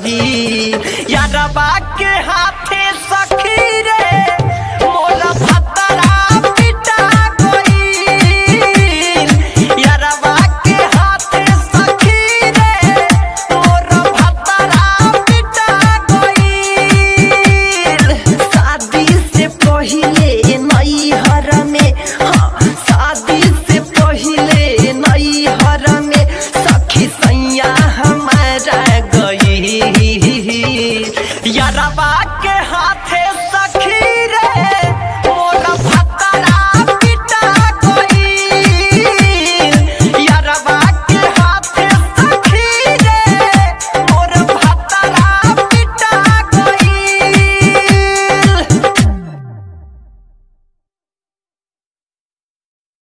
गई यारबा के हाथे सखी रे मोला भतरा पिटा गई यारबा के हाथे सखी रे मोरा भतरा पिटा गई शादी से पहिले नैहर में हाँ शादी से पहिले नैहर में सखी सैया हमारा गई यारबा के हाथ